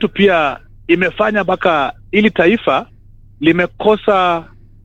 yetu pia imefanya mpaka ili taifa limekosa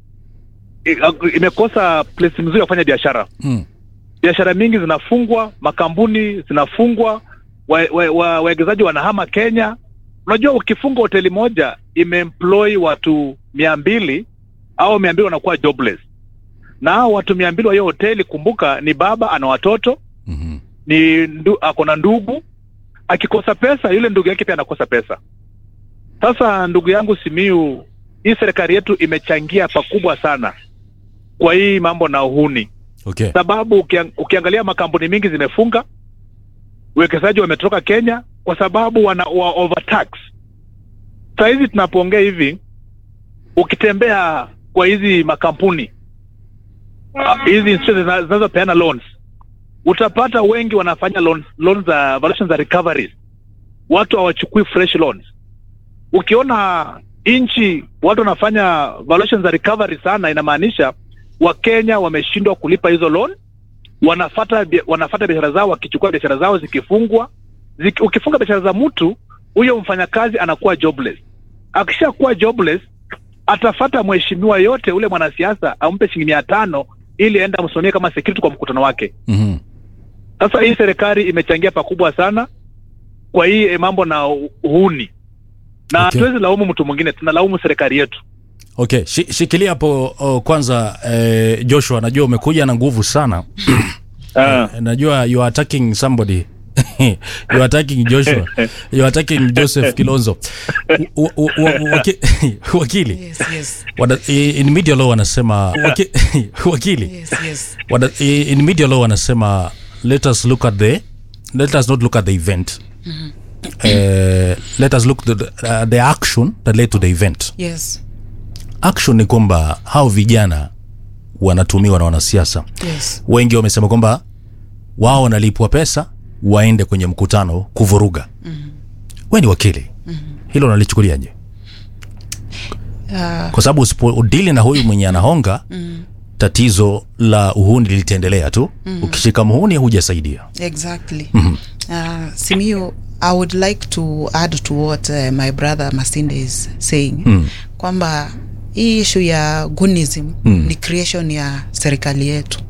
i- imekosa place mzuri ya kufanya biashara. Mm. Biashara mingi zinafungwa, makampuni zinafungwa, wawekezaji wa, wa, wawekezaji wanahama Kenya. Unajua, ukifunga hoteli moja imeemploy watu mia mbili au mia mbili wanakuwa jobless, na hao watu mia mbili wa hiyo hoteli, kumbuka, ni baba ana watoto Mhm. ni ndu, ako na ndugu. Akikosa pesa, yule ndugu yake pia anakosa pesa. Sasa ndugu yangu Simiu, hii serikali yetu imechangia pakubwa sana kwa hii mambo na uhuni, Okay. sababu ukiang, ukiangalia makampuni mingi zimefunga, uwekezaji wametoka Kenya kwa sababu wana wa overtax. Saa hizi tunapoongea hivi, ukitembea kwa hizi makampuni ah, hizi institutions zina- zinazopeana loans utapata wengi wanafanya loans, loans za valuation za recoveries. Watu hawachukui fresh loans. Ukiona nchi watu wanafanya valuation za recovery sana, inamaanisha Wakenya wameshindwa kulipa hizo loan, wanafata bia- wanafata biashara zao, wakichukua biashara zao zikifungwa. Ziki, ukifunga biashara za mtu huyo, mfanyakazi anakuwa jobless. Akishakuwa jobless, atafata mheshimiwa yote ule mwanasiasa ampe shilingi mia tano ili aende amsimamie kama security kwa mkutano wake. Mhm. Sasa hii serikali imechangia pakubwa sana kwa hii eh, mambo na u- uhuni, na Okay. hatuwezi laumu mtu mwingine, tunalaumu serikali yetu. Okay, shi, shikilia hapo oh, kwanza eh, Joshua, najua umekuja na nguvu sana. Ah. Eh, najua you are attacking somebody you are attacking Joshua you are attacking Joseph Kilonzo U- u- u- waki- wakili Yes, yes, Wada, in media law wanasema waki, wakili yes, yes. Wada, in media law wanasema let us look at the let us not look at the event uh, let us look at the, uh, the action that led to the event Yes, action ni kwamba hao vijana wanatumiwa na wanasiasa yes. wengi wamesema kwamba wao wanalipwa pesa waende kwenye mkutano kuvuruga mm-hmm. we ni wakili mm-hmm. hilo nalichukuliaje Uh, kwa sababu usipodili na huyu mwenye anahonga mm. tatizo la uhuni litaendelea tu mm. ukishika muhuni hujasaidia exactly. Uh, Simiyu, I would like to add to what uh, my brother Masinde is saying kwamba hii issue ya gunism ni creation ya serikali yetu.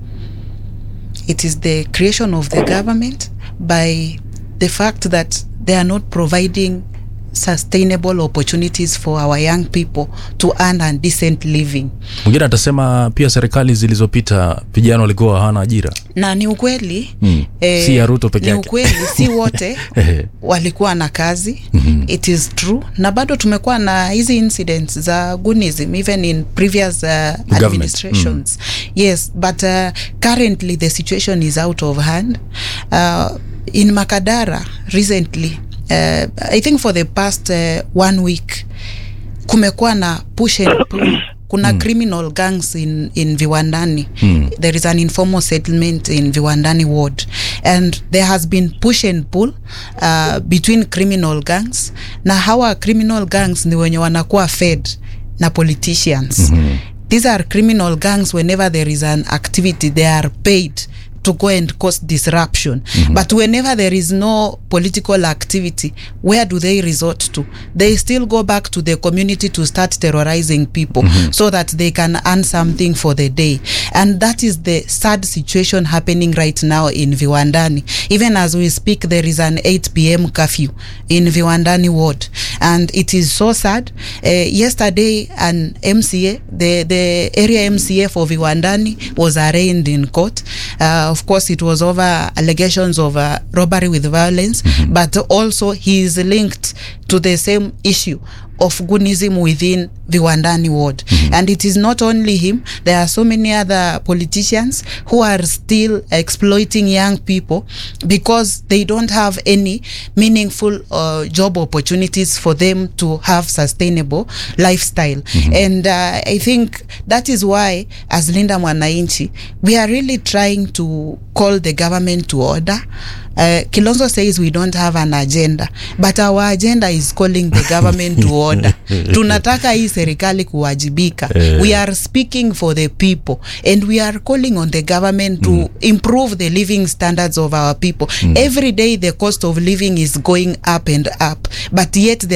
It is the creation of the government by the fact that they are not providing sustainable opportunities for our young people to earn a decent living. mwingine atasema pia serikali zilizopita vijana walikuwa hawana ajira na ni ukweli Mm. Si ya Ruto peke ni yake. ukweli si wote Ehe. walikuwa na kazi it is true na bado tumekuwa na hizi incidents za gunism even in previous uh, administrations yes but uh, currently the situation is out of hand uh, in makadara recently uh, i think for the past uh, one week kumekuwa na push and pull kuna mm. criminal gangs in, in viwandani mm. there is an informal settlement in viwandani ward and there has been push and pull uh, between criminal gangs na hawa criminal gangs ni wenye wanakuwa fed na politicians mm-hmm. these are criminal gangs whenever there is an activity they are paid to go and cause disruption mm-hmm. but whenever there is no political activity where do they resort to they still go back to the community to start terrorizing people mm-hmm. so that they can earn something for the day and that is the sad situation happening right now in viwandani even as we speak there is an 8 pm curfew in viwandani ward and it is so sad uh, yesterday an mca the, the area mca for viwandani was arraigned in court uh, of course it was over allegations of uh, robbery with violence mm-hmm. but also he is linked to the same issue of gunism within Viwandani ward. Mm-hmm. And it is not only him, there are so many other politicians who are still exploiting young people because they don't have any meaningful uh, job opportunities for them to have sustainable lifestyle. Mm-hmm. And uh, I think that is why, as Linda Mwananchi, we are really trying to call the government to order. Uh, Kilonzo says we don't have an agenda, but our agenda is calling the government to order. Tunataka hii serikali kuwajibika. We are speaking for the people and we are calling on the government to improve the living standards of our people. Every day the cost of living is going up and up, but yet the